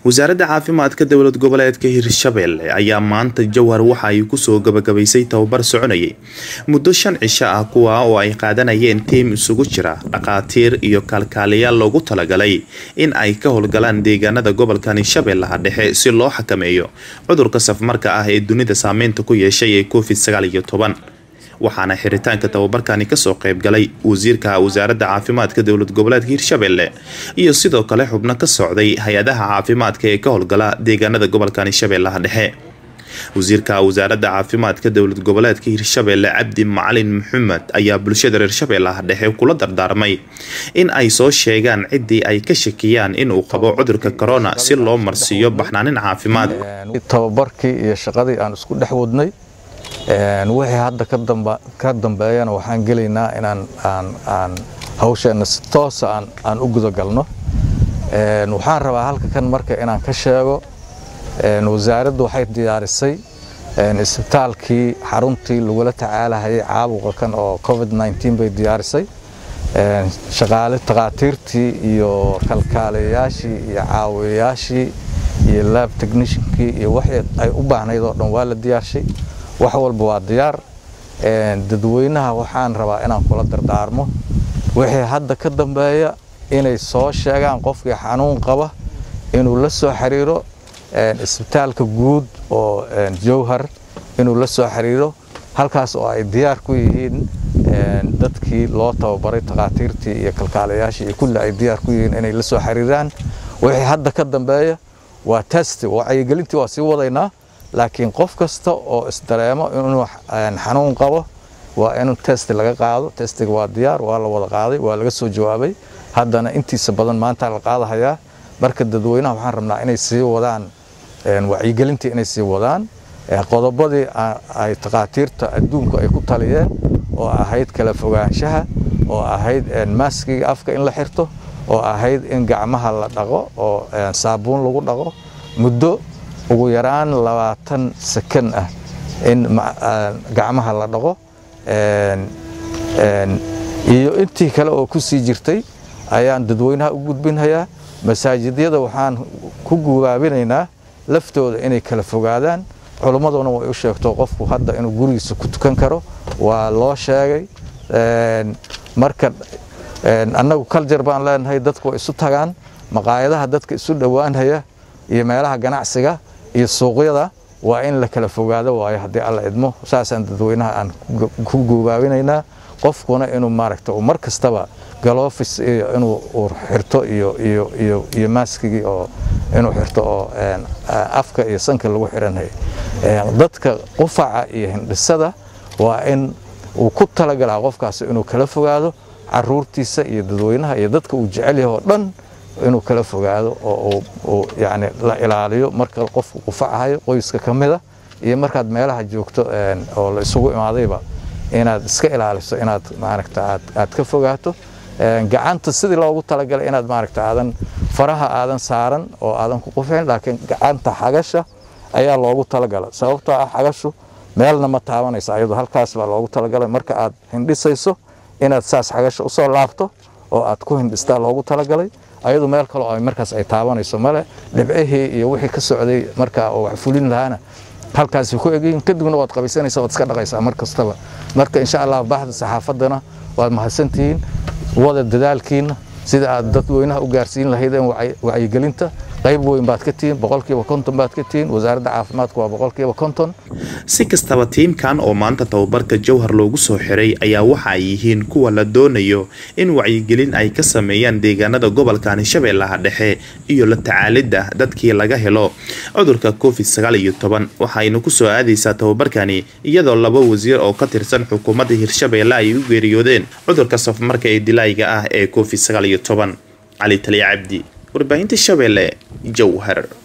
wasaaradda caafimaadka dowlad goboleedka hirshabelle ayaa maanta jowhar waxa ay kusoo gabagabaysay tababar soconayay muddo shan cisho ah kuwa oo ay qaadanayeen tiim isugu jira dhakhaatiir iyo kaalkaaliyaal loogu talagalay in ay ka howlgalaan deegaanada gobolkan hirshabeellaha dhexe si loo xakameeyo cudurka safmarka ah ee dunida saameynta ku yeeshay ee covid sagaal iyo toban waxaana xiritaanka tababarkani kasoo qeybgalay wasiirka wasaaradda caafimaadka dowlad goboleedka hirshabelle iyo sidoo kale xubno ka socday hay-adaha caafimaadka ee ka howlgala deegaanada gobolkan hirshabeellaha dhexe wasiirka wasaaradda caafimaadka dowlad goboleedka hirshabelle cabdi macalin maxamed ayaa bulshada reer shabeellaha dhexe kula dardaarmay in ay soo sheegaan ciddii ay ka shakiyaan inuu qabo cudurka corona si loo marsiiyo baxnaanin caafimaad tababarkii iyo shaqadii aan isku dhex wadnay wixii hadda ka dambeeyana waxaan gelaynaa inaan aan hawsheenna si toosa aan u gudagalno waxaan rabaa halka kan marka inaan ka sheego wasaaraddu waxay diyaarisay isbitaalkii xaruntii lagula tacaalahayay caabuqa kan oo covid bay diyaarisay shaqaale takhaatiirtii iyo kalkaaliyayaashii iyo caawiyayaashii iyo lab technishinkii iyo wixii ay u baahnayd oo dhan waa la diyaarshay wax walba waa diyaar dadweynaha waxaan rabaa inaan kula dardaarmo wixii hadda ka dambeeya inay soo sheegaan qofkii xanuun qaba inuu la soo xiriiro isbitaalka guud oo jowhar inuu la soo xiriiro halkaas oo ay diyaar ku yihiin dadkii loo tababaray takhaatiirtii iyo kalkaalayaashii iyo kulli ay diyaar ku yihiin inay la soo xiriiraan wixii hadda ka dambeeya waa test wacyigelintii waa sii wadaynaa laakiin qof kasta oo isdareemo inuu xanuun qabo waa in test laga qaado testiga waa diyaar waa la wada qaaday waa laga soo jawaabay haddana intiisa badan maanta la qaadahayaa marka dadweynaha waxaan rabnaa inay sii wadaan wacyigelintii inay sii wadaan qodobadii ay takhaatiirta adduunku ay ku taliyeen oo ahayd kala fogaanshaha oo ahayd maaskiga afka in la xirto oo ahayd in gacmaha la dhaqo oo saabuun lagu dhaqo muddo ugu yaraan labaatan sakan ah in gacmaha la dhaqo iyo intii kale oo ku sii jirtay ayaan dadweynaha u gudbinhayaa masaajidyada waxaan ku gubaabinaynaa laftooda inay kala fogaadaan culimmaduna way u sheegto qofku hadda inuu gurigiisa ku tukan karo waa loo sheegay marka annagu kaljar baan leenahay dadku way isu tagaan maqaayadaha dadka isu dhowaanhaya iyo meelaha ganacsiga iyo suuqyada waa in la kala fogaado waayo haddii alla idmo saasaan dadweynaha aan ku guubaabinaynaa qofkuna inuu maaragta mar kastaba galofis iyo inuu xirto iyo iyo iyo iyo maaskigii oo inuu xirto oo afka iyo sanka lagu xiranhay dadka qufaca iyo hindhisada waa in uu ku talagalaa qofkaasi inuu kala fogaado caruurtiisa iyo dadweynaha iyo dadka uu jecel yahay oo dhan inuu kala fogaado oo uu yani la ilaaliyo marka qofku qufacahayo qoyska ka mida iyo markaad meelaha joogto oo la isugu imaadayba inaad iska ilaaliso inaad maaragta aad ka fogaato gacanta sidii loogu talagalay inaad maaragta aadan faraha aadan saaran oo aadan ku qufin laakiin gacanta xagasha ayaa loogu talagala sababtoo ah xagashu meelna ma taabanayso ayadoo halkaas baa loogu talagalay marka aad hindhisayso inaad saas xagasha usoo laabto oo aad ku hindhistaa loogu talagalay ayadu meel kaleo ay markaas ay taabanayso male dhibcihii iyo wixii ka socday markaa oo wax fulin lahaana halkaasi ku egyihiin kadibna waad qabaysanaysa waad iska dhaqaysaa mar kastaba marka insha allah baxda saxaafaddana waad mahadsantihiin wada dadaalkiina sida aad dadweynaha u gaarsiin lahaydeen wacyigelinta qayb weyn baad ka tihiin boqolkiiba konton baad ka tihiin wasaaradda caafimaadku waa boqolkiiba konton si kastaba tiimkan oo maanta tababarka jowhar loogu soo xiray ayaa waxa ay yihiin kuwa la doonayo in wacyigelin ay ka sameeyaan deegaanada gobolkan hirshabeellaha dhexe iyo la tacaalidda dadkii laga helo cudurka covid sagaal iyo toban waxayna kusoo aadaysaa tababarkani iyadoo laba wasiir oo ka tirsan xukuumadda hirshabeelle ay u geeriyoodeen cudurka safmarka ee dilaayga ah ee covid sagaal iyo toban cali taliya cabdi warbaahinta shabeelle jowhar